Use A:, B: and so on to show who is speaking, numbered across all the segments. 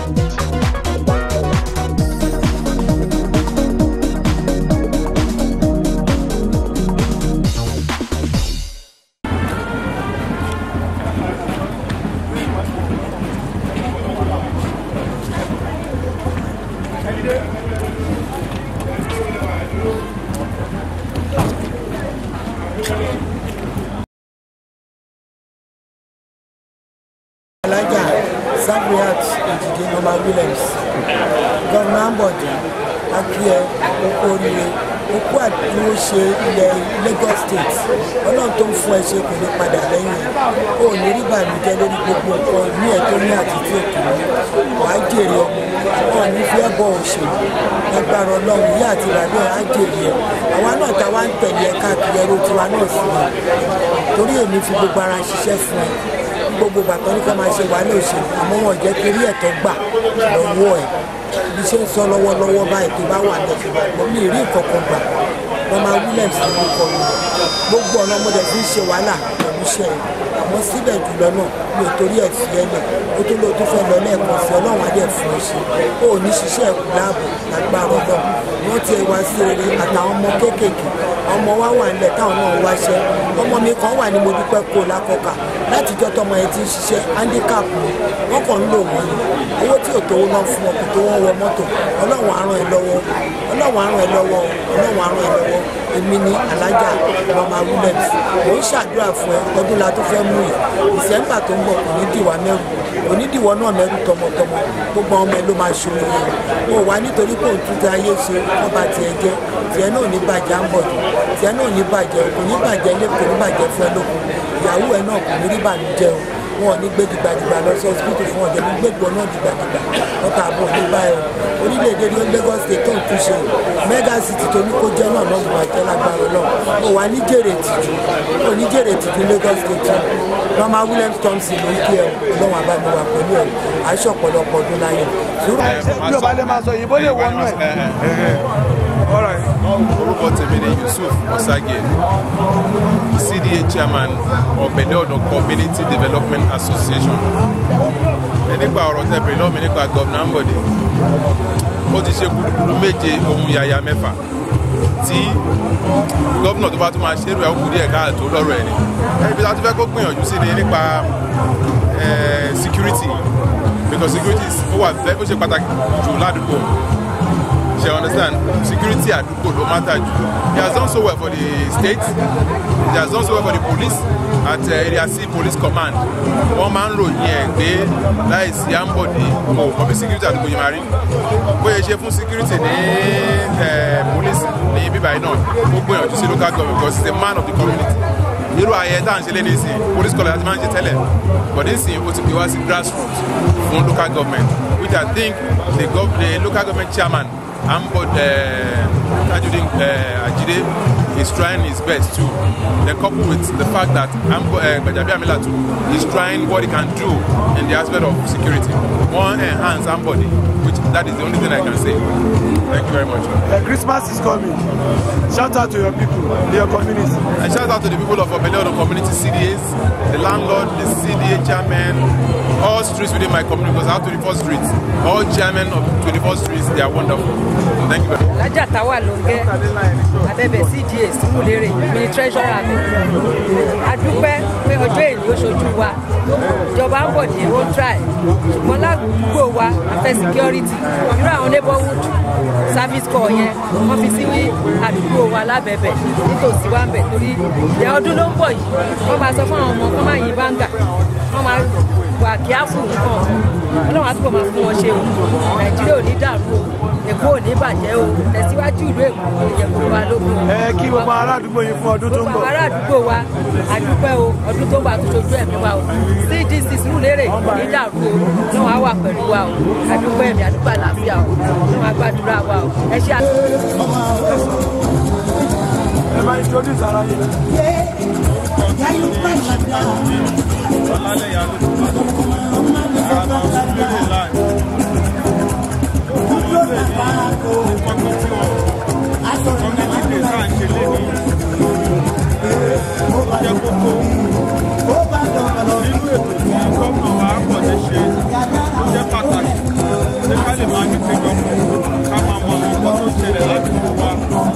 A: alájà sabriat ìdìde norma williams gọ́vnà ambode akíẹ okú oríire okú àdúró ṣe ilẹ̀ lagos state ọlọ́run tó ń fún ẹ ṣe kò ní padà lẹ́yìn ẹ̀ ó ní rí bàmíjẹ́ lórí gbogbo nǹkan ní ẹ̀ tó ní àtìtì òkè ní wàá jèrè ọmọ wọn ní fẹ́ bọ̀ òṣèlú agbára ọlọ́run yí àti ìrànlọ́ á jèrè ẹ̀ àwa náà ta wá ń tẹ̀lé ẹ káàkiri ẹrú tiwa náà sí i torí èmi fi gbogbo ara ṣiṣẹ́ fún ẹ gbogbo bàtọ́ ní ká máa ṣe wàhálà òṣèlú àmọ́ wọn jẹ́ torí ẹ̀tọ́ gbà lọ́wọ́ ẹ̀ bí ṣe ń sọ lọ́wọ́lọ́wọ́ báyìí tó bá wà lẹ́sìn bàgbọ́ mi rí ìkọ̀kan gbà norma williams ló kọ mi gbogbo ọ̀nà ọmọdé fi ń ṣe wàhálà pẹ̀lú iṣẹ́ ẹ̀ àmọ́ síbẹ̀ jùlọ náà mi ò torí ẹ̀ fi ẹ lẹ̀ ó tó lóò tó fẹ́ lọ lẹ́ẹ̀kan sí ọlọ́run adé fún ẹ ṣe ó ní ṣiṣẹ́ ẹ̀kú láàbò lágbára ọlọ́run wọ́n ti wá sí eré àtàwọn ọmọ kéékèèké ọmọ wa wà nílẹ̀ táwọn náà wáṣẹ́ ọmọ mi kan wà ní mo dúpẹ́ kó lákọ̀ọ́kà látijọ́ tọmọ yẹn ti ń ṣiṣẹ́ handicap ni wọ́n kàn ń lò wọ́n ni owó tí ò tówó náà fún wọn kò tó wọ́n wọ mọ́tò ọlọ́run á ràn ẹ́ lọ́wọ́ ọlọ́run á ràn ẹ́ lọ́wọ́ ọlọ́run á ràn ẹ́ lọ́wọ́ èmi ni alájà mama williams mò ń ṣàdúrà fún ẹ ọdún la tó fẹ́ mú yìí ìsẹ́ńgbà tó ń bọ̀ kò ní dìwà mẹ́rù kò ní dìwọ́ náà mẹ́rù tọmọtọmọ gbogbo ọmọ ẹ ló máa ṣòro yẹn o wà nítorí pé òun túnta ayé ṣe wọ́n bá tiẹ̀ jẹ́ tiẹ̀ náà ní bàjẹ́ à ń bọ̀ tiẹ̀ náà ní bàjẹ́ kò ní bàjẹ́ ilé kò ní bàjẹ́ fún ẹ lókun ìyàwó ẹ náà kò ní rí bànújẹ́ o wọn ò ní gbé dìgbàdìgbà lọ sí ọsibítù fún ọjọ́ ní gbégbó náà dìgbàdìgbà lọ́tà àbọ̀ ní báyọ̀ orílẹ̀-èdè ní Lagos state tó ń túnṣe mega city tó ní kó jẹ́ náà náà wà jẹ́ lágbára náà ó wà ní jèrè tìjú ó ní jèrè tìjú Lagos state norma Williams Thompson ló ń kí ẹ lọ́wọ́ àbámi wà pẹ̀lú ẹ aṣọ ọ̀pọ̀lọpọ̀ ọdún láyọ̀.
B: bí o bá lè máa sọ òyìnbó lè wọnú ẹ.
C: orúkọ tèmi ni Yusuf Osage CDA chairman ọ̀bẹ̀lẹ̀ ọ̀dọ̀ community development association ẹ nípa ọ̀rọ̀ tẹ̀bẹ̀rẹ̀ náà mi nípa gọ́vnà Ambode ó ti ṣe kúrúkúrú méje ohun yàyà mẹ́fà tí gọ́vnà tó bá tún máa ṣerú ẹ̀ ó kú díẹ̀ káàtó lọ́rọ̀ ẹ̀ ni ẹni bí láti fẹ́ kó gbìyànjú sí ni nípa security because security ó wà ó ṣe pàtàkì jù ládùúgbò you understand security àdúgbò ló matter jù he has done so well for the state he has done so well for the police at uh, area c police command wọ́n máa ń ròyìn ẹ̀ pé láìsí Ambode kò kọ́ bí security àdúgbò yìí máa rí bóyá ṣe fún security ní police ní bíbá yìí náà ó gbìyànjú sí local government because he is a man of the community irú ayẹyẹ tá à ń ṣe léde sí police college àti máa ń ṣe tẹ́lẹ̀ but nísìnyí ó ti pè wá sí grassroots fún local government which I think the, gov the local government chairman Ambode uh, Tajudeen uh, Ajide is trying his best too. Then coupled with the fact that Ambo, uh, Gbajabiamila too is trying what he can do in the aspect of security. One enhance Ambode, which that is the only thing I can say. Thank you very much.
B: Uh, Christmas is coming. Shout out to your people, your community.
C: And shout out to the people of Obeleodo community CDAs, the landlord, the CDA chairman, all streets within my community because I have 24 streets. All chairmen of 24 streets, they are wonderful. Thank you very much.
D: lájà táwa ló ń gẹ́ abẹ́bẹ̀ cda símúlérè mi treasurer mi adúpẹ́ pé ọjọ́ èyí ó ṣojú wa ìjọba ń bọ̀ ní ó try ṣùgbọ́n ládùúgbò wa afẹ́ security irú àwọn neighborhood service corps yẹn wọ́n fi sí àdúgbò wa lábẹ́bẹ̀ nítòsí wa ń bẹ̀ torí ìyá ọdún ló ń bọ̀ yìí wọ́n máa sọ fún àwọn ọmọ kọ́ máa yin báńgà wọ́n máa wà kíáfù nǹkan ọlọ́run á túbọ̀ máa fún wọn ṣe o nàìjíríà ò ní dàrú o èkó ò ní bàjẹ́ o tẹ̀síwájú ìlú èkó kò ní jẹ́ gbogbo wa lógún o.
B: ẹ kí gbogbo ará àdúgbò yín fún ọdún tó ń
D: gbogbo
B: bọ̀.
D: ará àdúgbò wa àdúpẹ́ o ọdún tó ń bọ̀ àtúnṣojú ẹ̀mí wa o cdc Sùúrùlérè kò ní dàrú o náà wàá wà pẹ̀lú wa o àdúpẹ́ ẹ̀mí àdúpẹ́ àlàáfíà o náà wàá gbàdúrà wa o ẹ ṣe àtúntò.
B: ẹ máa introduce ara yín.
E: ọlálẹ́yà ló ti wà ara máa ń sún lérè láì. Olóòlè ní kọ́kọ́ tí wọ́n community day tá à ń ṣe lé ní ó jẹ́ kókó. Nínú ètò tí gómìnà wa pọ̀ ní ṣe ó jẹ́ pàtàkì. lè máa ní péjọpọ̀ ká máa mọ àwọn nǹkan tó ń ṣẹlẹ̀ ládùúgbò wa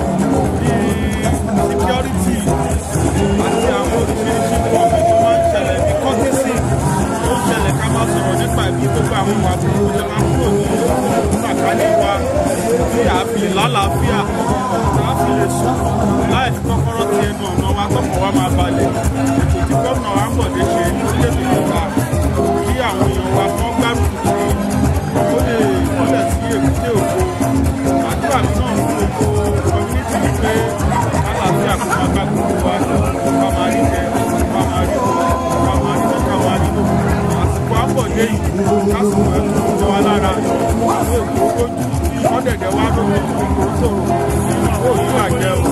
E: bíi security àti àwọn oríṣiríṣi nǹkan mi tó máa ń ṣẹlẹ̀ bíi courtesy tó ń ṣẹlẹ̀ ká máa sọ̀rọ̀ nípa ìbí gbogbo àwọn ìwà tó ń ṣe máa ń kúrò ní sàkálẹ̀ wa tí a fi lè lálàáfíà tí a fi lè sùn láì fi kọ́kọ́rọ́ ti ẹnu ọ̀nà wa tọkàn wa máa balẹ̀ ètò tí gómìnà wa ń bọ̀ dé ṣe ní orílẹ̀-èdè yorùbá kí àwọn èèyàn wa kọ́ gbárùkù tí ó lè mọ́lẹ̀ sí èkúté òkú àdúrà mi náà fún gbogbo community ni pé lálàáfíà kó máa bá gbogbo wa ká máa rí jẹ ká máa rí lọ ká máa rí lọ ká máa rí lọ àsìkò àbọ̀dé yìí kásìkò ẹ̀ tó ń jọ wá lára ìwé òkú ojú ọ̀dẹ̀dẹ̀ wa ló ń gbogbo sọ̀rọ̀ ó yí àjẹ o.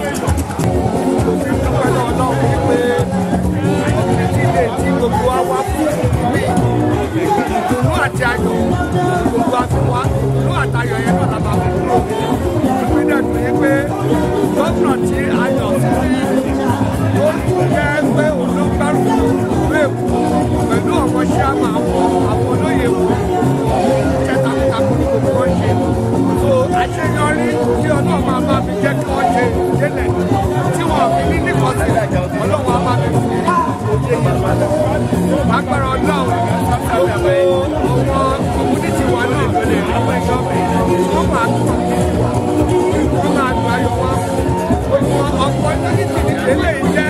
F: pẹ̀lú ọlọ́run wípé ọ̀gbìn ilé tí gbogbo wa wá fún mi ìdùnnú àti ayọ̀ gbogbo wa fi wá ìdùnnú àti ayọ̀ yẹn náà lábàá fi kúrò ìpín dẹ̀ tó yí pé gómìnà tí a yàn sí ó jẹ́ pé òun ló gbárùkù ìlú èkó pẹ̀lú ọ̀pọ̀ ṣé a máa wọ àwọn olóyè wò iṣẹ́ takuntakun ní gbogbo wọn ṣe so àṣeyọrí tí ọlọ́run máa bá mi jẹ́ kí wọ́n ṣe délẹ̀ tí wọ́n fi ní nìkọ́sílẹ̀ ọlọ́run á bá mi fi òye yẹn balẹ̀ agbára ọlọ́run gbogbo ọmọ kọmúnítì wa náà lè àwọn ẹ̀ṣọ́ mi wọ́n máa tún wọ́n máa tún ayọ̀ wọn gbogbo ọ̀pọ̀ kọmúnítì nílé jẹ́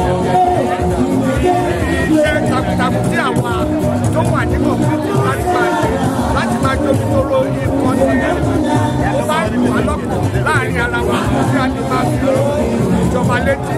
F: iṣẹ́ takuntakun tí àwa tó wà ní kọmúnítì láti máa ṣe láti máa jókòó tóró ikọ̀ tí ó bá wà lọ́pọ̀ láàrin ara wa tí a ti máa fi ró ìjọba létí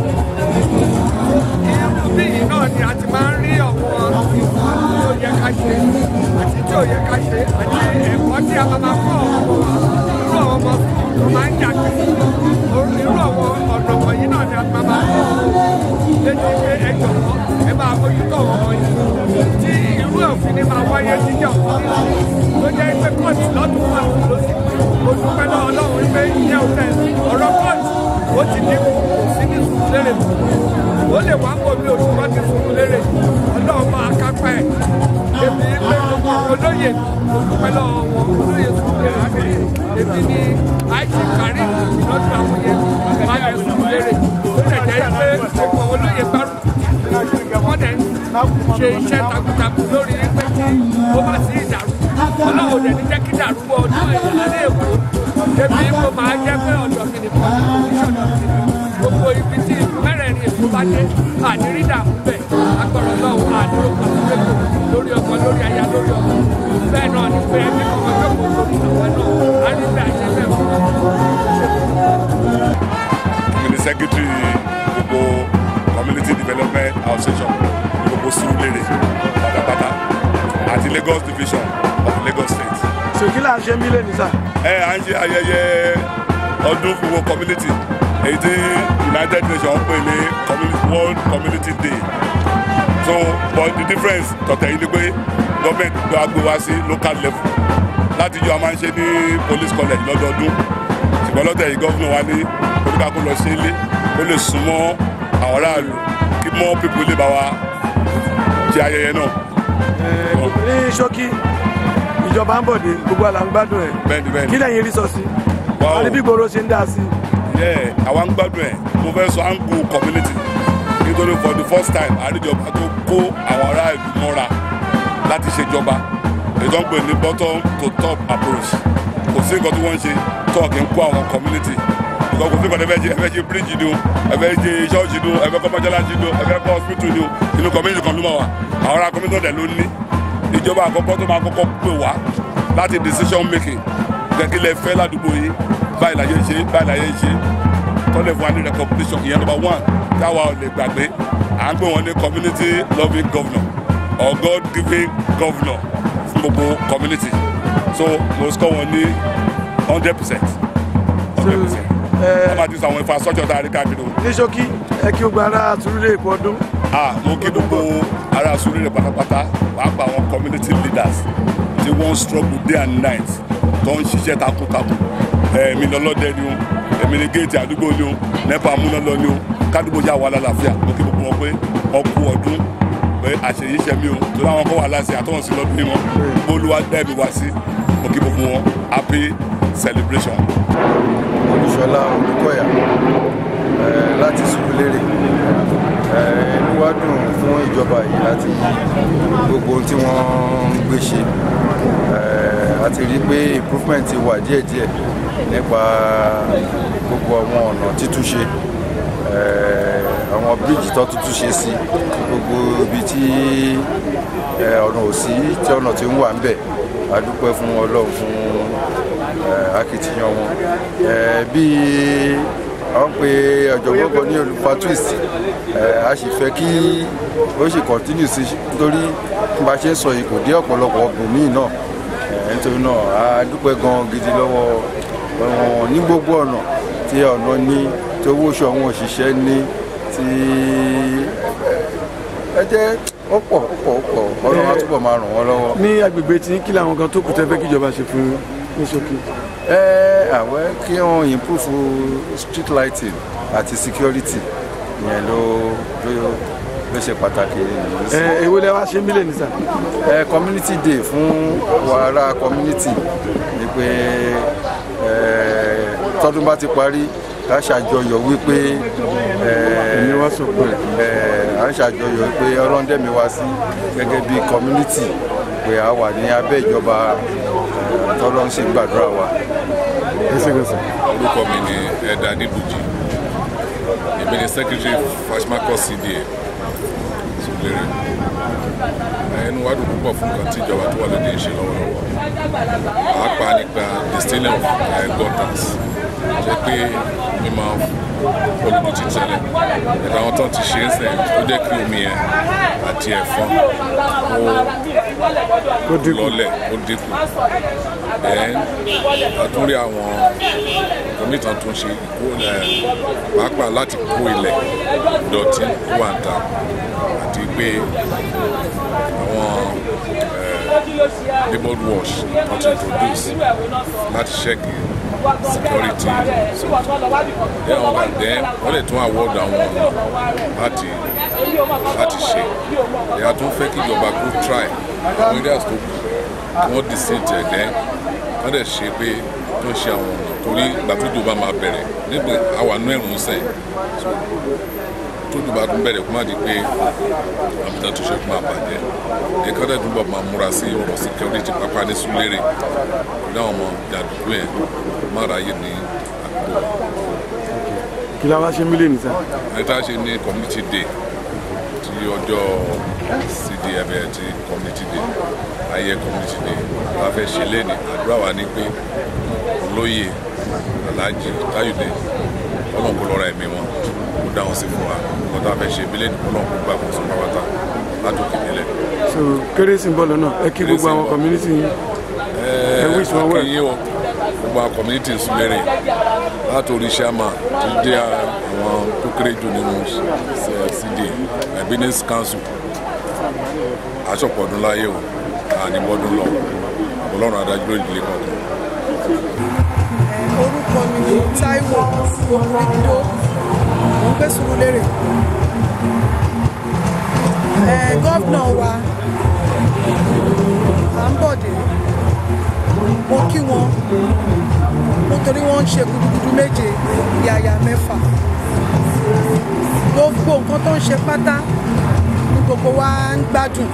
F: bí yìí náà ni a ti máa ń rí àwọn ìwà tí ó yẹ ká ṣe àti tí ò yẹ ká ṣe àti ẹ̀kọ́ tí a máa máa kọ́ ọmọ wa irú àwọn ọmọ tó máa ń yàgbé irú àwọn ọ̀dọ̀ wọ̀nyí náà ni a máa máa kọ́ létí pé ẹ jọ̀wọ́ ẹ máa mójútó àwọn ọmọ yìí tí irú òfin ni máa wáyé jíjà òfin tó jẹ́ pé kóòtù lọ́dún wà lọ́sí mo dúpẹ́ lọ́wọ́ ọlọ́run wípé ìyẹn ò tẹ̀ ọ̀rọ̀ kóòtù ó ti dínkù sí ní sùn lérè ó lè wá pọ̀ bí oṣù kan ti fún un lérè ọlọ́run máa kápá ẹ̀ èmi pé gbogbo olóyè mo dúpẹ́ lọ́wọ́ wọn olóyè sùn lérè àgbẹ̀ èmi ni àìsí kárí lọ́dún àwọn yẹn máa yẹ sùn lérè ó lè jẹ́ pé gbogbo olóyè gbárùkù wọ́n dẹ̀ ṣe iṣẹ́ takuntakun lórí pé kí ó bá sí ìdàrú ọlọ́run dẹ̀ ní jẹ́ kí ìdàrú wọ ọdún ìyàlẹ́ èkó èmi mo máa jẹ́ pé ọ̀dọ̀ mi nìkan ìṣọ̀dọ̀ mi gbogbo ibi tí mẹ́rẹ̀ẹ̀rin èkó bá dé àdírí dààmú bẹ̀ agbọ̀rọ̀ lọ́wọ́ àdúró pàṣípẹ́kọ̀ lórí ọkọ̀ lórí aya lórí ọkọ̀ bẹ́ẹ̀ náà ni pé ẹbí kan ọjọ́ kò lórí àwọn náà á ní bẹ́ẹ̀ àṣẹ bẹ́ẹ̀ fún
G: mi ni secretary gbogbo community development association gbogbo Surulere pátápátá àti Lagos division of Lagos state.
B: so kí là ń ṣe mílẹ̀ ní sà.
G: ẹ à ń ṣe ayẹyẹ ọdún fún gbogbo community èyí tí United Nations pè ní community world community day so but the difference tọ̀tẹ̀ yìí ni pé government gba gbé wá sí local level láti yọ a máa ń ṣe ní police college lọ́dọọdún ṣùgbọ́n lọ́tẹ̀ yìí gọ́fúnà wa ní oníkàkó lọ sí ilé ó lè súnmọ́ àwọn aráàlú kí more people lè bá wa ṣe ayẹyẹ náà.
B: ní ṣókí ìjọba ń bọ̀dé gbogbo àlà ń gbádùn ẹ̀
G: bẹ́ẹ̀ni bẹ́ẹ̀ni.
B: kí lẹ́yìn rí sọ sí
G: Wow.
B: àti bí gbòòrò ṣe ń dá sí.
G: yẹ àwa ń gbádùn ẹ̀ mo fẹ́ sọ angu community nítorí for the first time àríjọba tó kó àwọn aráàlú mọ́ra láti ṣèjọba ètò ń pè ní bottom to top approach kò sí nǹkan tí wọ́n ń ṣe tó kì í kó àwọn community nǹkan kò sí nǹkan tí ẹ fẹ́ ṣe ẹ fẹ́ ṣe bíríìjì ni o ẹ fẹ́ ṣe ṣọ́ọ̀ṣì ni o ẹ fẹ́ kọ́ mọ́ṣáláṣí ni o ẹ fẹ́ kọ́ hospital ni o inú community kan ló máa wà àwọn ará community náà dẹ̀ ló ní ìjọba àkọ́kọ́ tó máa kọ́kọ́ pè wá láti decision making gẹ́gẹ́ lẹ fẹ́ ládùúgbò yìí báyìí láyé ṣe báyìí láyé ṣe tọ́lẹ̀ fún wa ní recognition ìyẹn number one táwa ò lè gbàgbé à ń pè wọ́n ní community loving governor or God giving governor fún gbogbo community so mo score wọn ní hundred percent hundred percent wọ́n máa ti sọ àwọn infrastructure tá a rí káàkiri o.
B: ní ṣókí ẹ kí gbogbo ara Surulere kú ọdún.
G: ah mo kí gbogbo ará Surulere pátápátá pàápàá àwọn community leaders tí wọ́n struggle day and night tó ń ṣiṣẹ́ takuntakun èmi ni ọlọ́dẹ ni o èmi ni géètì àdúgbò ni o nepa amúnálọ ni o kádùgbò yà wà lálàáfíà mo kí gbogbo wọn pé ọkú ọdún pé àṣeyí ṣe mí o torí àwọn kan wà láti àtọ́wọ̀n sí lọ́dún yìí wọn gbólúwa dẹ́bi wá sí mo kí gbogbo wọn happy celebration.
H: olùṣọlá olùkọ́yà eh, láti Sùúrùlérè Eh, inú wa dùn fún ìjọba yìí láti gbogbo ohun tí wọ́n ń gbé ṣe Eh, a ti rí i pé improvement ti wà díẹ̀díẹ̀ nípa gbogbo àwọn ọ̀nà títúnṣe Eh, àwọn bíríìjì tó tuntun ṣe sí gbogbo ibi tí eh, ọ̀nà ò sí tí ọ̀nà ti ń wà ń bẹ̀ a dúpẹ́ fún Ọlọ́run fún eh, akitiyan wọn Eh, bíi àwọn pe ọ̀jọ̀gbọ́n kan ní olùfà twist eh, a sì fẹ́ kí ó sì continue sí nítorí bí a ṣe ń sọ yìí kò dé ọ̀pọ̀lọpọ̀ ọ̀gbìn míì náà Eh, nítorí náà a dúpẹ́ gan gidi lọ́wọ́ wọn ní gbogbo ọ̀nà tí ọ̀nà ní tí owó oṣù àwọn òṣìṣẹ́ ní tí ẹ jẹ́ ó pọ̀ ó pọ̀ ó pọ̀ ọlọ́run á túbọ̀ máa ràn wọ́n lọ́wọ́.
B: ní agbègbè tí kí làwọn kan tó kù tẹ́ fẹ́ kíjọba ṣe fún yín ní ṣókí.
H: ẹ àwẹ kí wọn improve street lighting àti security yẹn ló ló ló ṣe pàtàkì nìyí sí.
B: ẹ èwo lẹ wá ṣe ń bílẹ̀ ní sà.
H: ẹ community day fún wàrà community ni pé ẹ tọdún bá ti parí ká ṣàjọyọ̀ wípé ẹ
B: Ẹ̀mí wá sọ̀pọ̀ ẹ̀.
H: ẹ à ń ṣàjọyọ̀ wípé ọlọ́ndẹ̀mí wá sí gẹ́gẹ́ bí community pé a wà ní abẹ́ ìjọba ẹ, tọ́lọ́ ń ṣe gbàdúrà wa.
B: ẹ ṣe gbèsè.
I: orúkọ mi ni ẹ̀dà adébùjì èmi ni secretary fashmakọ cda Sùúrùlérè ẹnu wa dùn púpọ̀ fún nǹkan tí ìjọba tó wà lóde ń ṣe lọ́wọ́lọ́wọ́ pàápàá nípa distilling of uh, gutters jẹ́ pé mi máa olùdó ti tẹ́lẹ̀ ẹ̀ka àwọn tó ti ṣe é sẹ́yìn ó jẹ́ kí omi yẹn àti ẹ̀fọn
B: Ó dínkù.
I: lọ́lẹ̀ ó dínkù then àtúndì àwọn kọ̀mítàn tó ń ṣe ìkó ẹ̀ pàápàá láti kó ilẹ̀ ìdọ̀tí tó wà ń ta àti pé àwọn neighborhood wash wọ́n ti produce láti ṣẹ́kì security so then àwọn kan then wọ́n lè tún award àwọn ọ̀nà láti láti ṣe ìyá tó ń fẹ́ kí ìjọba kó try àwọn areas tó kù kí wọ́n decide ẹ̀ then wọ́n dẹ̀ ṣe pé tó ń ṣe àwọn ọ̀nà torí ìgbà tó jọba máa bẹ̀rẹ̀ nígbà àwa nú ẹ̀rùn sẹ́yìn so tó jọba tún bẹ̀rẹ̀ kó má di pé àmì tó ṣe kó máa bàjẹ́ ẹ̀ka dẹ̀ túbọ̀ máa múra sí ọ̀rọ̀ security pápá ní Sùúrùlérè pẹ̀lú àwọn ọmọ jàǹdùkú yẹn má ráyè ní àdúgbò
B: kí la wá ṣe ń bílẹ̀ ní sà.
I: ẹ̀ta ṣe ní community day ti ọjọ́ cdf ti community day ayé community day la fẹ́ ṣe lẹ́ni àdúrà wa ní pé olóyè alhaji táyọ̀dé ọlọ́run kò lọ́ra ẹ̀mí wọn kó dá wọn sí fún wa nǹkan tá a fẹ́ ṣe bílẹ̀ ní ọlọ́run kó gbà kó sọ pàwọ́tà látòkè nílẹ̀.
B: so kérésì ń bọ̀ lọ́nà ẹ kí gbogbo àwọn community yín. ẹ wish wọn well.
I: akínyìn o gbogbo àwọn community Sùúrùlérè látòrí sàmà tó dé àwọn tó kéré jù nínú cd business council aṣọpọ̀dún láyé o àníbọ̀dún lọ ọlọ́run adájọ́ ìdílé kọ̀ọ̀kan.
J: orúkọ mi ni Táíwò Omido mo ń gbé Sùúrùlérè ẹ gọ́vnà wa Àǹbọ̀dé mo kí wọn nítorí wọ́n ń ṣe gudugudu méje yàyà mẹ́fà gbogbo nǹkan tó ń ṣe pátá ní gbogbo wa ń gbádùn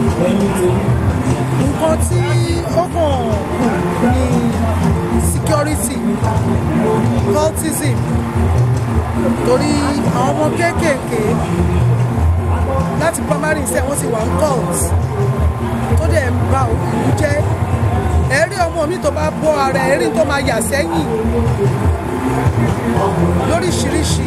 J: nǹkan tí ó kàn kù ní security cultism torí àwọn ọmọ kéékèèké láti primary iṣẹ́ wọ́n ti wà ń cult tó dẹ̀ ń ba ìlú jẹ́ ẹ̀rí ọmọ mi tó bá bọ́ ara ẹ̀rí tó máa yà sẹ́yìn lóríṣiríṣi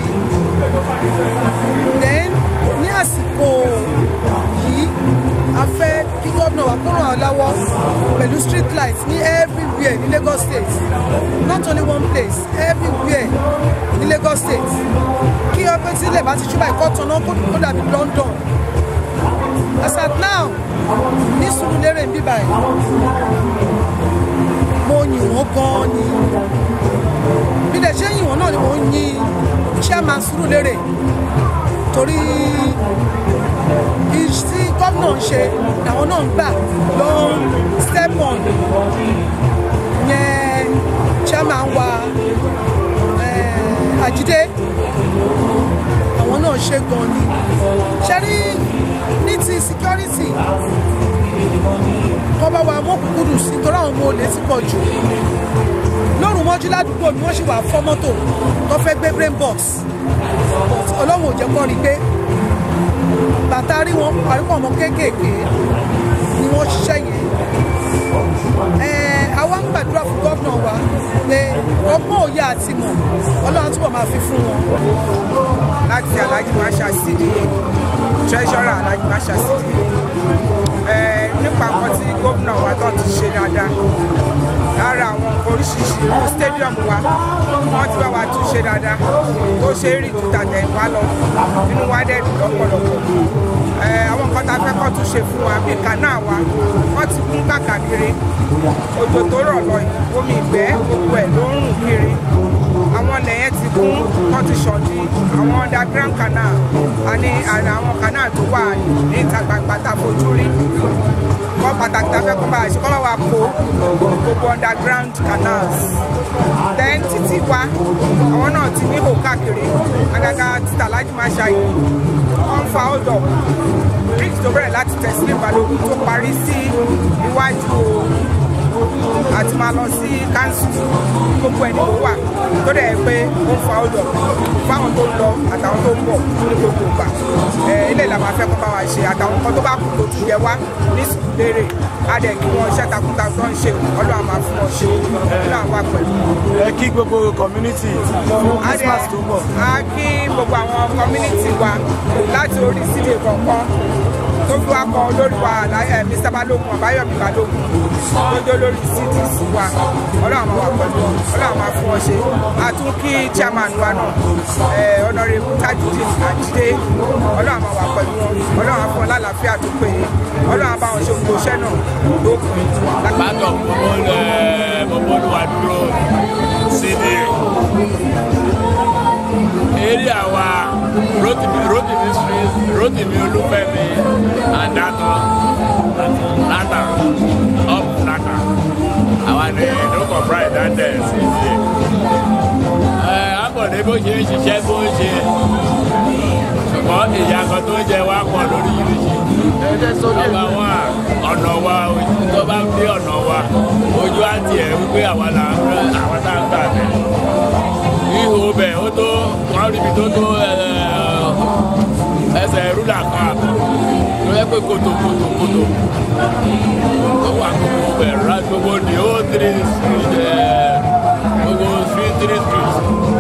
J: then ní àsìkò yìí a fẹ́ kí gómìnà wa kó ràn án lọ́wọ́ pẹ̀lú street lights ní everywhere ní Lagos State not only one place everywhere ní Lagos State kí ọpẹ́ sílẹ̀ bá ti ṣúbà ẹ̀kọ́ tán náà kó dàbí London as at now ní Sùúrùlérè ń bíbà yìí mo yìn wọ́n gan-an ni bí lè ṣe yìn wọ́n náà ni mo ń yìn chairman Sùúrùlérè torí tí gómìnà ń ṣe làwọn náà ń gbà ló ń step on yẹn chairman wa eh, Àjídé àwọn náà ṣe gan ni ṣe rí ní ti security kọ́ bá wa mọ́kùnkúndù sí torí àwọn ọmọ olè ti pọ̀ jù lóru mọ́jú ládùúgbò ni wọ́n sì wà fọ́ mọ́tò tó fẹ́ gbé brain box ọlọ́run ò jẹ́ kọ́ rí gbé bàtà rí wọn àríkọ̀ ọmọ kéékèèké ni wọ́n ṣiṣẹ́ yẹn àwa ń gbàdúrà fún gómìnà wa pé ọgbọ́n òye àti mọ̀ ọlọ́run túbọ̀ máa fi fún wọn.
K: láti alhaji masha sidi treasurer alhaji masha sidi nípa nǹkan tí gómìnà wa tó ti ṣe dáadáa lára àwọn oríṣiríṣi irú stadium wa wọ́n ti bá wa tún ṣe dáadáa tó ṣe é rí ju tàtẹ̀ wá lọ nínú wa dẹ̀ dùn lọ́pọ̀lọpọ̀ àwọn nǹkan tá a fẹ́ kọ́ tún ṣe fún wa bíi kanáà wa wọ́n ti kún kàkàkiri òjò tó rọ̀ lọ yìí omi ìgbẹ́ gbogbo ẹ̀ ló ń rùn kiri àwọn ilẹ̀ yẹn ti kún wọ́n ti ṣọ̀dí àwọn underground canal àní àwọn canal tó wà ní ìta gbangba tá a fojú rí kọ́ pàtàkì tá a fẹ́ kọ́ bá a ṣe kọ́ bá wa kó gbogbo underground canals then títì wa àwọn náà ti níhò káàkiri àgàgà títà lájú máa ṣàyè wọ́n ń fa hold up bridge tó bẹ̀rẹ̀ láti tẹ̀sílẹ̀ balógun tó parí sí iwájú àti máa lọ sí council gbogbo ẹni tó wà tó dẹ̀ pé ó ń fa ọdọ̀ fáwọn tó ń lọ àtàwọn tó ń bọ̀ ní gbogbo ìgbà ilé ìlànà afẹ́ kọ́ bá wa ṣe àtàwọn kan tó bá kú tó tún yẹ wá ní sùkúlérè á dẹ̀ kí wọ́n iṣẹ́ takuntakun tó ń ṣe ọlọ́run máa fún wọn ṣe ọlọ́run wà pẹ̀lú.
B: ẹ kí gbogbo community fún christmas tó ń bọ̀.
K: a kí gbogbo àwọn community wa láti orí sídìí kọ̀ọ̀kan tó fi wá kọ olórí wa ẹ mr balógun ọbáyọmí balógun tó dé olórí cdc wa ọlọ́run máa wà pẹ̀lú ọlọ́run máa fún ọ ṣe a tún kí chairman wa náà ẹ ọ̀nàrẹ́bù tajudeen àjídé ọlọ́run máa wà pẹ̀lú wọn ọlọ́run á fún ọ lálàáfíà tó péye ọlọ́run á bá wọn ṣe gbogbo iṣẹ́ náà lókun.
L: bákan gbogbo olúwa dúró cda area wa rotimi rotimi street rotimi olúfẹ́mi adato nata up nata àwa ni lókọ̀ pride dante cda ẹ àbọ̀dé bó ṣe ń ṣiṣẹ́ bó ń ṣe ṣùgbọ́n ìyá kan tó ń jẹ wá pọ̀ lórí yìí ọba wa ọ̀nà wa tó bá dé ọ̀nà wa ojú àti ẹ̀ wípé àwa là ń rẹ àwọn tá à ń gbà bẹ̀. ihò bẹ̀ ó tó wọ́n rí ibi tó tó ẹsẹ̀ rúlà kan àbọ̀ tó yẹ pé kòtò kòtò kòtò tó wà gbogbo bẹ̀ rà gbogbo ní ó tiri gbogbo street three street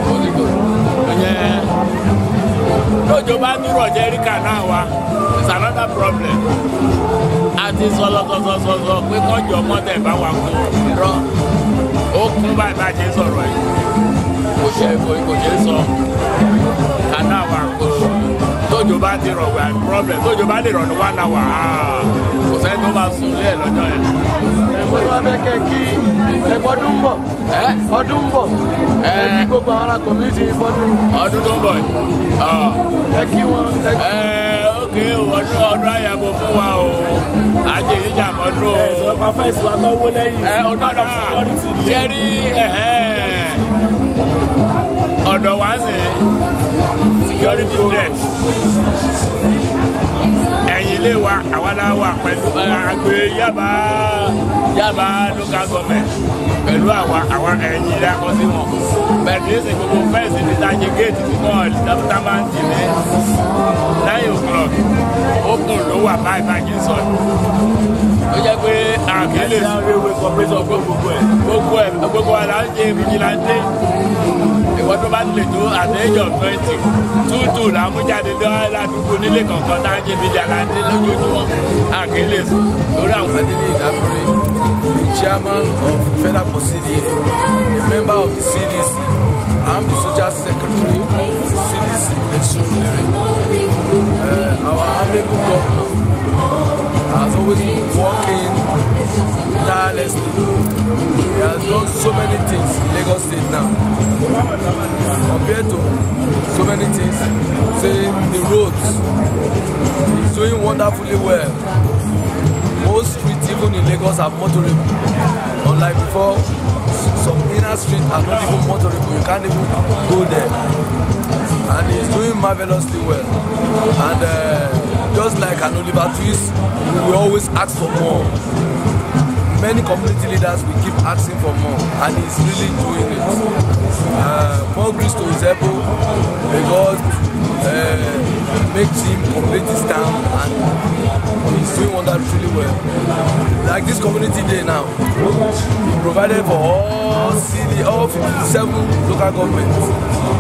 L: ìyẹn lójó bá dúró jẹ́ríkà náà wá it's another problem àti sọlọsọsọsọ pé kọjọ mọtẹ bá wà kún irọ́ ó kún báyìí bá ṣe sọ̀rọ̀ yìí kò ṣe kò ṣe sọ kanáà wà kó tójó bá ti rọ̀ wá problem tójó bá lè rọ̀ ní one hour kò sẹ́ni tó máa sùn lé ẹ̀ lọ́jọ́ yẹn.
B: ẹ̀fọ́ ni wọ́n fẹ́ kẹ́ kí ẹ̀fọ́ ọdún ń bọ̀ ọdún ń bọ̀ ẹ̀ kí gbogbo àwọn ará community fọ́dún.
L: ọdún tó ń bọ̀ yìí.
B: ẹ kí wọn.
L: ókè ọdún ọdún àyàbò fún wa o àjẹ ìjà mọ́dún o.
B: ẹ̀sọ́ pàfẹ́ ìsìnkú àtọ́wọ́ lẹ́yìn.
L: ẹ ọdún náà jẹ́rí ọ̀dọ̀ wá sí security threat ẹ̀yìn ilé wa àwa la wà pẹ̀lú àgbè yaba yaba local government pẹ̀lú àwa àwọn ẹ̀yìn ilé akọ sí wọn bẹ́ẹ̀ ní ìsìn gbogbo fẹ́ǹsì ní tajì géètì tí wọ́n dábútà máa ń tì ní nine o'clock open ló wà báyìí báyìí sọ ó jẹ́ pé àkílè gbogbo ẹ̀ gbogbo ẹ̀ gbogbo wa la ń ṣe vigilante ìwọ tó bá lè tó at the age of twenty two two là ń mú jáde ládùúgbò nílé kọ̀ọ̀kan tá à ń ṣe vigilante lójoojúmọ́ àkílè lórí àwọn.
M: Adele Idakure, chairman of Federal City, a member of the CDC. I'm the social secretary of the CDC in Surulere. Uh, our amiable governor has always been working tirelessly. He has done so many things in Lagos State now. Compared to so many things, say the roads, he's doing wonderfully well. Most streets even in Lagos are motorable. Unlike before, some inner streets are not even motorable. You can't even go there. And he's doing marvelously well. And uh, just like an Oliver Twist, we will always ask for more. Many community leaders will keep asking for more, and he's really doing it. Uh, more grace to his elbow. May God uh, make him complete his term, and he's doing wonderfully well. Like this community day now, he provided for all city, all 57 local governments.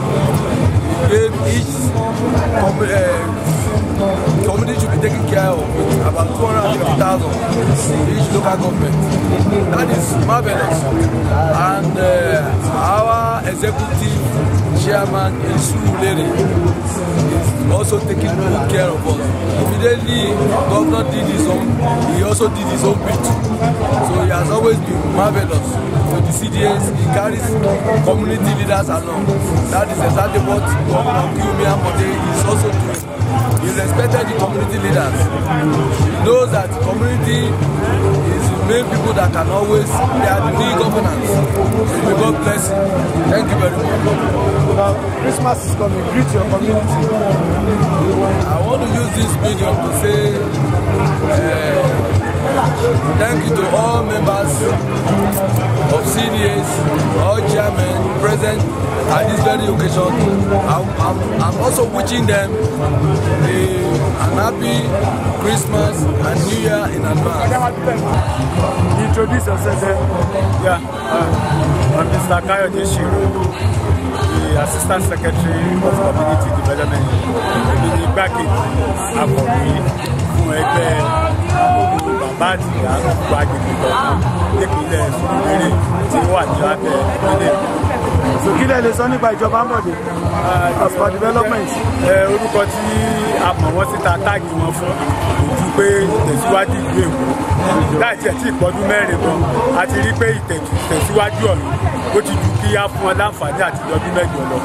M: He gave each com- uh, community should be taken care of with about 250,000 in each local government. That is marvelous. And uh, our executive chairman, Isu Lere, is also taking good care of us. Immediately, governor did his own, he also did his own bit. So he has always been marvelous to the CDS. He carries community leaders along. That is exactly what Governor Kiyomi Amode is also doing. He respected the community leaders. He knows that the community is the main people that can always, they are the real governance. May God bless you. Thank you very much.
N: Now, Christmas is coming. Greet your community.
M: I want to use this medium to say uh, thank you to all members of CDAs, all chairmen present at this very occasion. I'm, I'm, I'm also wishing them a, an happy Christmas and New Year in advance.
N: Introduce yourself then.
O: Yeah, uh, I'm Mr. Kayode Shiro, the Assistant Secretary of Community Development. Èmi ni igbákejì akọ̀wé fún ẹgbẹ́ bàbá àti ìyá gbogbo agbègbè kọ̀ọ̀kan nípínlẹ̀ Sùúrùlérè tí ó wà ní abẹ́ ìpínlẹ̀ Èkó.
N: So kí lẹ lè sọ nípa ìjọba Ambode as per development.
O: Ẹ, orúkọ tí a mọ̀ wọ́n síta táàgì wọn fún ojú pé ìtẹ̀síwájú ìlú Èkó láì tiẹ̀ tí ìpọ́dún mẹ́rin gan a ti rí pé ìtẹ̀tù- ìtẹ̀síwájú ọ̀nà ó ti ju kí á fún ọ láǹfààní àti ọdún mẹ́jọ lọ.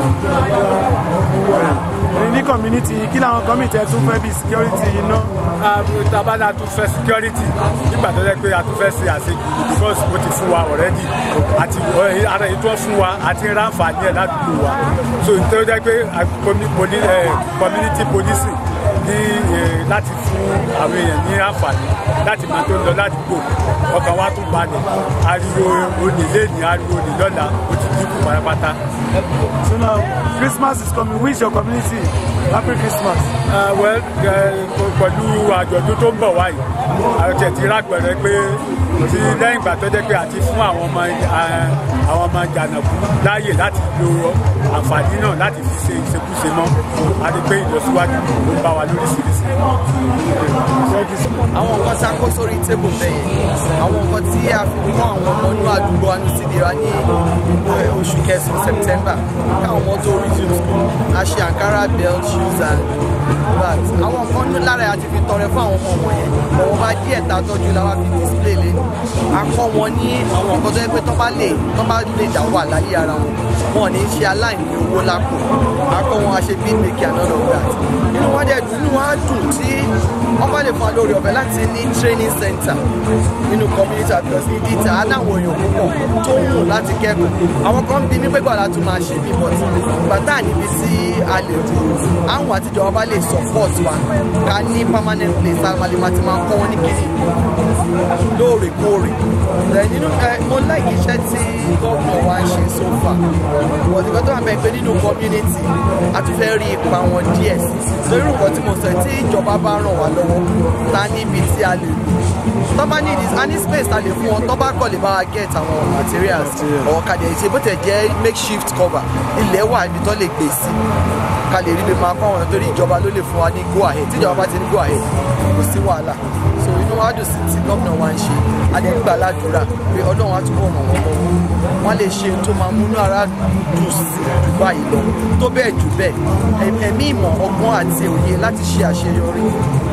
N: Ní ní community kí làwọn community ẹ tún fẹ́ bí security iná.
O: tabala tún fẹ́ security nígbà tó jẹ́ pé a tún fẹ́ ṣe àṣejù because ó ti fún wa already àti ọ̀- ara èyí tó fún wa àti ráǹfààní ẹ̀ ládùúgbò wa so tó jẹ́ pé a- commu- poli- eh, community policing ní eh, láti fún àwọn èèyàn ní àǹfààní láti máa tó ń lọ ládùúgbò ọkàn wa tún balẹ̀ ariwo olè lẹ́ni ariwo olè lọ́la ó ti dínkù pátápátá.
N: So now Christmas is coming. Wish your community happy Christmas.
O: Uh, well, eh, pẹ̀lú àjọ̀dún tó ń bọ̀ wáyé àti ẹ̀tì rápẹ̀rẹ̀ pé ti lẹ́yìn ìgbà tó jẹ́ pé àti fún àwọn ọmọ eh, àwọn ọmọ jàǹdàkú láàyè láti lo àǹfààní náà láti fi ṣe ìṣekúṣe mọ́ a ti pé ìlọsíwájú ló bá wa lóríṣiríṣi.
P: àwọn nǹkan tí a kó sórí tébù bẹ́yẹn àwọn nǹkan tí a fi kọ́ àwọn ọmọ inú àdúgbò wa ní sídìí wa ní eh, oṣù kẹsàn-án september káwọn ọmọ tó resume school a ṣe ankara belt shoes and bags àwọn nǹkan ní lára àti fi tọrẹ fún àwọn ọmọ wọ̀nyẹn ọ̀wọ́n bá díẹ̀ tá a tọ́jú la wá fi display lé a kọ́ wọn ní àwọn nǹkan tó yẹ pé tó bá lè tó bá lè dà wà láyé ara wọn wọn ò ní ṣe aláìní owó lápò a kọ́ wọn a ṣe beat making and all of that inú wọn dẹ̀ dùn inú wọn á dùn tí wọ́n bá lè fún wa lórí ọ̀fẹ́ láti ní training center nínú community because ìdí ìta aláwọ̀ èèyàn púpọ̀ tó ń wù láti kẹ́kọ̀ọ́ àwọn kan bí mi pé gbọ́dọ̀ tún máa ṣe bí but bàtà níbi tí a lè dùn àwọn àtijọba bá lè support wa ká ní permanent place àwọn àlè máa ti máa kọ́ wọn ní kiri lóòrèkóòrè ẹ̀ nínú ẹ̀ mo like iṣẹ́ tí gómìnà wa ń ṣe so far but ìgbà tó wà bẹ́ẹ̀ pé nínú community a tún fẹ́ rí ipa wọn díẹ̀ sí lórí nǹkan tí mo sọ tí ìjọba bá ràn wá lọ́wọ́ ta níbi tí a lè lò tó bá ní a ní space ta lè fún wọn tó bá kọ̀ lè bá wa get àwọn materials ọ̀kadà ìṣe bó tẹ̀ jẹ́ makeshift cover ilẹ̀ wà ibi tó lè gbé sí ká lè rí bí máa kọ́ wọn torí ìjọba ló lè fún wa ní go ahead tí ìjọba bá ti ní go ahead kò sí wàhálà so inú wa dùn sí tí gómìnà wa ń ṣe adẹ́gbà ládùúrà pé ọlọ́run á túbọ̀ ràn wọ́n lọ́wọ́ wọ́n lè ṣe tó máa múnú ara dùn sí jù báyìí lọ tó bẹ́ẹ̀ jù bẹ́ẹ̀ ẹ̀mí ìmọ̀ ọgbọ́n àti òye láti ṣe àṣeyọrí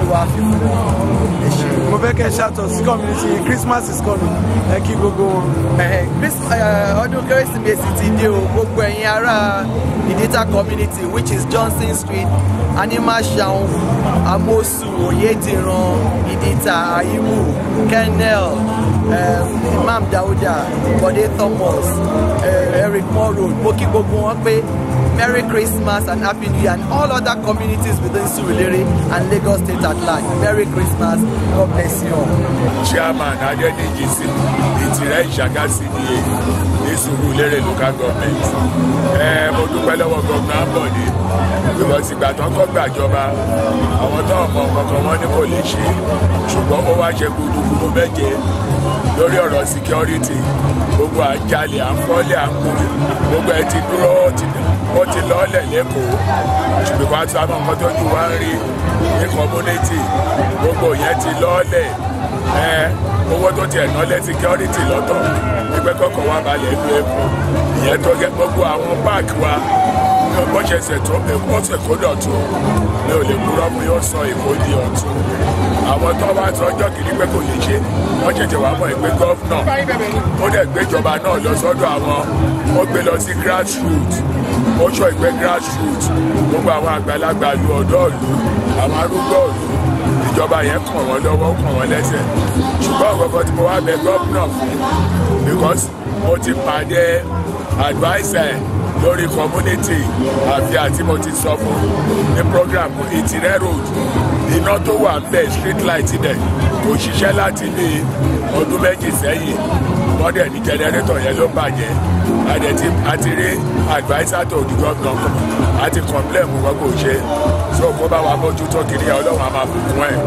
P: olúwa fi fún wọn ẹ ṣe.
N: mo fẹ́ kẹ́ ṣàtọ̀ sí community christmas is coming ẹ kí gbogbo wọn.
P: Eh, Chris- eh, ọdún kérésìmesì ti dé o gbogbo ẹ̀yin ará ìdíta community which is johnson street animashaun amosu oyediran ìdíta aimu kennel um, imam dauda bode thomas uh, eric moore road mo kí gbogbo wọn pé merry christmas and happy new year and all other communities within surulere and lagos state at large merry christmas god bless you all.
L: chairman adédèjì sí ìtìrẹ́ ìṣàgá cda ní Surulere local government ẹ mo dúpẹ́ lọ́wọ́ gómìnà ambode because ìgbà tó ń kọ́ gbàjọba àwọn tó ọmọ kankan wọn ní kò lè ṣe ṣùgbọ́n ó wá ṣe gbùdùgbùdù méje lórí ọ̀rọ̀ security gbogbo àjálẹ̀ àfọ́lẹ̀ àpò gbogbo ẹ ti dúró ó ti ó ti lọ́ọ̀lẹ̀ lẹ́kọ̀ọ́ ṣùgbọ́n àti àwọn nǹkan tó ju wá ń rí ní community gbogbo yẹn ti lọ́ọ̀lẹ̀ ẹ owó tó tiẹ̀ ná lẹ́ security lọ́tọ̀ nígbẹ́ kọ́kọ́ wá balẹ̀ lu epo ìyẹn tó gẹ́ gbogbo àwọn páàkì wa ní bó ṣe ṣètò èkó ṣèkó dọ̀tún mi ò lè kúrọ́ mi yóò sọ èkó di ọ̀tún àwọn tó wá sọ ọjọ́ kìíní pé kò lè ṣe wọ́n ṣẹ̀ṣẹ̀ wá mọ̀ pé gọ́fúnà ó dẹ̀ gbéjọba náà lọ sọ́dọ̀ àwọn ó gbé lọ sí grassroot ó sọ ìpè grassroot gbogbo àwọn àgbàlagbà lu ọ̀dọ́ ìlú àwọn arúgbó ìlú ìjọba yẹn kàn wọ́n lọ́wọ́ kàn wọ́n lẹ́sẹ̀ ṣùgbọ́n ọ̀gọ́gọ́ tí mo wá bẹ gọ́fúnà fún because mo ti pàdé adviser lórí community àfi àti mo ti sọ fún ní program ìtìrẹ́ road iná tó wà ń bẹ̀ street light bẹ̀ kò ṣiṣẹ́ láti bí ọdún méjì sẹ́yìn wọ́n dẹ̀ ní jẹnẹrétọ̀ yẹn ló bàjẹ́ àdẹ̀tí àti rí adviser tó di gómìnà kan àti complain mú wọn kò ṣe so kó bá wa bójútó kiri ẹ ọlọ́run á máa bùkún ẹ̀.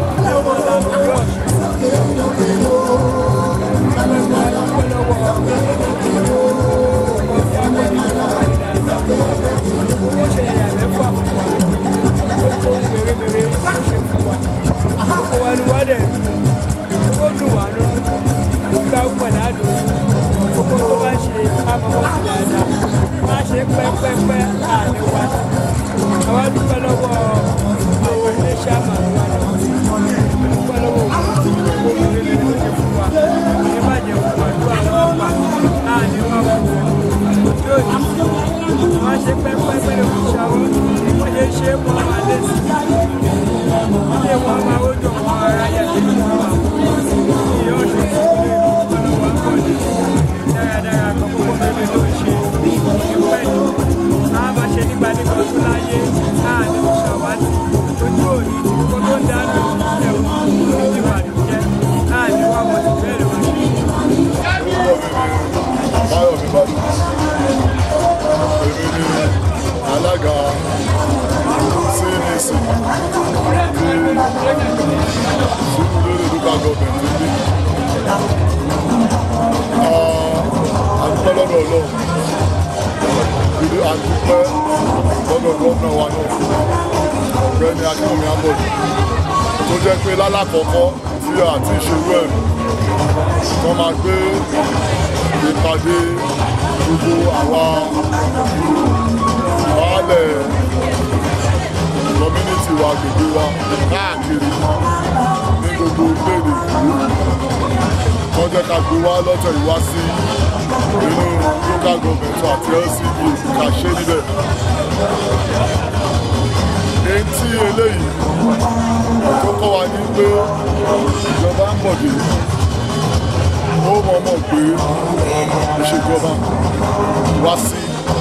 F: pẹ́pẹ́pẹ́ àníwá àwọn dúpẹ́ lọ́wọ́ àwọn iléeṣẹ́ àmàlùwà náà dúpẹ́ lọ́wọ́ òkú gbogbo rere tó ṣe fún wa ní bàjẹ́ òkú àdúrà wọn pa àníwá fún wọn yóò ní wọ́n ṣe pẹ́pẹ́pẹ́ lórí ìṣàwọ́ wọ́n ṣe ṣe é mọ́ àlẹ́ sí ilé wọn máa ó dùn wọn ara yẹ kí wọ́n wà ìyá ọ̀ṣun ìṣúlẹ̀ dúpẹ́ lọ́wọ́ àkọ́lé dáradára kan gbogbo rere ló ṣe ìpẹ́ a máa ṣe nígbà nígbà tó láyé láàrin òṣàwátì ojú òní tí kò tó ń dáná ẹ̀wọ̀n ojú àdújẹ́ láàrin wà wọ́n ti bẹ̀rẹ̀ wọ́n ṣe.
Q: báyọ̀ mi bá dùn èmi ni alága cnc ní Surulere local government ní àdúpẹ́ lọ́dọ̀ ọlọ́run ìlú àdúpẹ́ lọ́dọ̀ gómìnà wa náà ọ̀gbẹ́ni akínwùmí ambọ̀dù tó jẹ́ pé lálákọ̀ọ́kọ́ tí a ti ṣerú ẹ̀ wọ́n máa gbé ìpàdé gbogbo àwa baálẹ̀ community wa gbogbo wa káàkiri ní gbogbo orílẹ̀-èdè ìlú wọ́n jẹ́ ká gbé wá lọ́tọ̀ ìwá sí inú local government àti lcd ká ṣe níbẹ̀. èyí tí eléyìí tó kọ́ wa ní pé ìjọba ń bọ̀dé ó mọ̀ọ́mọ̀ gbé ìṣèjọba wá sí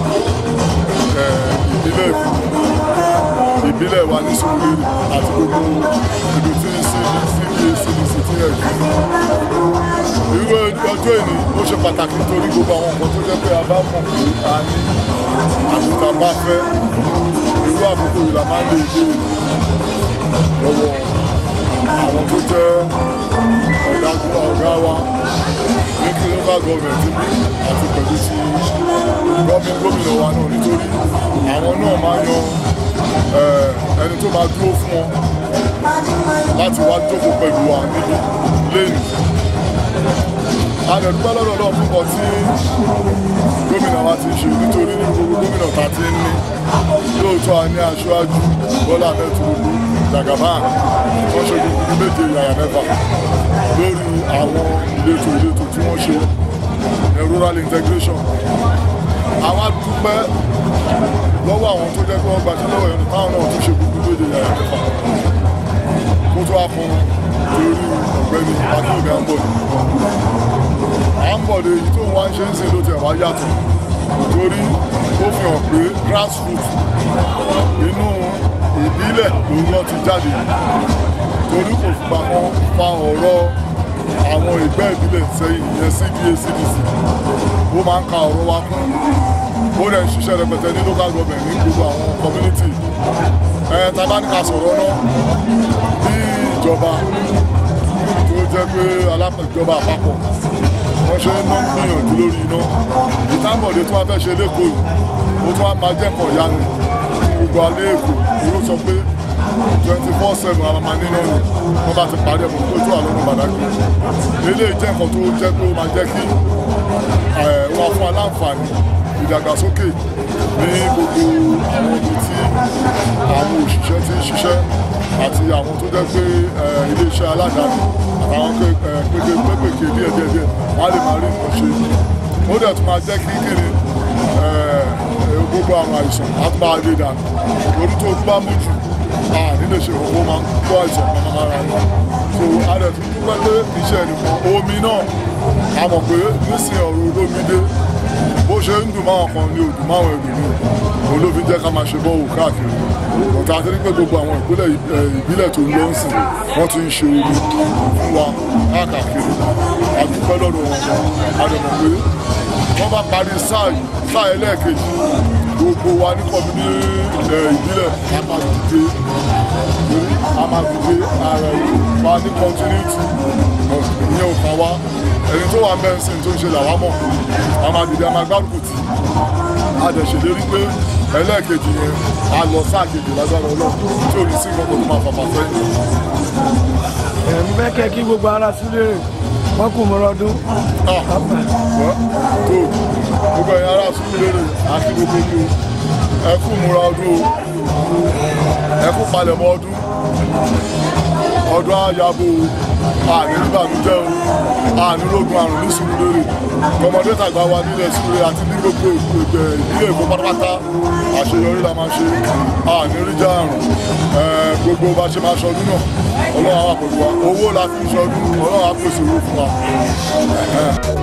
Q: ìbílẹ̀ èkó ìbílẹ̀ wa ní Surulere àti gbogbo ibi tí cba cdc ti yẹ jù irú ọjọ́ ìní ó ṣe pàtàkì nítorí gbogbo àwọn nǹkan tó jẹ́ pé a bá mọ̀ pé a ní àṣìta bá fẹ́ irú àkókò yìí la máa ń lè dé lọ́wọ́ àwọn tó jẹ́ ọ̀dà ọ̀gá wa ní kí local government bí àti pẹ̀lú ti gómìnà gómìnà wa náà nítorí àwọn náà máa yan ẹni tó máa dúró fún wọn láti wá jókòó pẹ̀lú wa níbi lẹ́nu a lè dúpẹ́ lọ́dọ̀ náà fún nǹkan tí gómìnà wa ti ń ṣe nítorí ní gbogbo gómìnà ta ti ń ní lóòótọ́ a ní aṣáájú bọ́lá mẹ́tòlógún jagaban wọ́n ṣe gbogbo méje yàrá mẹ́fà lórí àwọn ìletò ìletò tí wọ́n ṣe ní rural integration àwa dúpẹ́ lọ́wọ́ àwọn tó jẹ́ pé wọ́n gbaṣẹ́ lọ́wọ́ ẹ̀rọ táwọn náà tún ṣe gbogbo méje yàrá mẹ́fà kó tó wá fún lórí ọ̀gbẹ́ni akíyèmí àǹbọ̀dé àǹbọ̀dé èyí tó ń wá ń ṣe ń sìn ló tiẹ̀ wá yàtọ̀ torí ó fi hàn pé grassroots inú ìbílẹ̀ lòun náà ti jáde torí kò fìgbà kan fa ọ̀rọ̀ àwọn ìgbẹ́ ìbílẹ̀ sẹ́yìn ìyẹn cda cdc ó máa ń ka ọ̀rọ̀ wa kún ó dẹ̀ ń ṣiṣẹ́ rẹpẹtẹ ní local government ní gbogbo àwọn community ẹ̀ tabaníkà sọ̀rọ̀ náà bí ìjọba tó jẹ́ pé alápẹ̀jọba àpapọ̀ wọ́n ṣe ń ná gbìyànjú lórí iná ìtàbọ̀dé tó wá fẹ́ ṣe lẹ́kọ̀ọ́ yìí ó tún wá máa jẹ́kọ̀ọ́ yanu fún gbogbo alẹ́ èkó ló sọ pé twenty four seven àwọn máa nínú ni wọ́n bá ti parí ẹ̀mọ́ tó tó àlọ́nà bàdágì eléyìí jẹ́ nǹkan tó jẹ́ pé ó máa jẹ́ kí wọ́n fún aláǹfààní ìdàgbàsókè ní gbogbo àwọn ibi tí àwọn òṣìṣẹ́ ti ń ṣiṣẹ́ àti àwọn tó jẹ́ pé iléeṣẹ́ aládàáni àtàwọn pété pépèké díẹ̀ díẹ̀ díẹ̀ wọ́n á lè máa rí nǹkan ṣe ó dẹ̀ tún máa jẹ́ kí kíni gbogbo àwọn àìsàn á tún máa lè dànù lórí tó tún bá mú jù nílé ṣe òkú máa ń kó àìsàn kan máa ra ní so a dẹ̀ tún dúpẹ́ pé iṣẹ́ nìkan omi náà a mọ̀ pé nísìnyí ọ̀rọ̀ olómìdé bó ṣe ń dùn máwọn kan ní òdùn máwọn ẹlòmíì òun ló fi jẹ́ ká máa ṣe bọ́ọ̀wù káàkiri ọ̀tá àti nípẹ́ gbogbo àwọn ìpínlẹ̀ ìbílẹ̀ tó ń lọ ń sìn wọ́n ti ń ṣe omi fún wa káàkiri àdúpẹ́ lọ́dọ̀ wọn àdàmọ̀ pé wọ́n bá parí sáà sáà ẹlẹ́ẹ̀kejì gbogbo wa ní kọ́mí ní ìbílẹ̀ a máa dìde a máa dìde ara wa ní continuity ìyẹn ò kàn wá ẹni tó wà mẹ́sìn tó ń ṣe làwa mọ̀ a máa dìde a máa gbárùkù tì a dẹ̀ ṣèlérí pé ẹlẹ́ẹ̀kejì yẹn a lọ sáà kejì lágbára ọlọ́run tí ò ní sí nǹkan tó máa fàfà fẹ́.
N: ẹ̀mí mẹ́kẹ́ kí gbogbo ara sílé wọ́n kù mọ́ ọdún.
Q: tó gbogbo ẹ̀yin ará Sùúrùlérè àti gbogbo ní o ẹ kú múra ọdún o ẹ kú palẹ̀mọ́ ọdún ọdún àyàbò àní nígbàdújẹ́ o àní lógun àrùn ní Sùúrùlérè ọmọdé tàgbà wa nílẹ̀ Sùúrùlérè àti ní gbogbo ìdílé Èkó pátápátá àṣeyọrí la máa ṣe àní ríjà àrùn gbogbo bá ṣe máa ṣọdún náà ọlọ́run àwọn àpòlù wa owó la fi ń ṣọdún ọlọ́run á pèsè owó fún wa.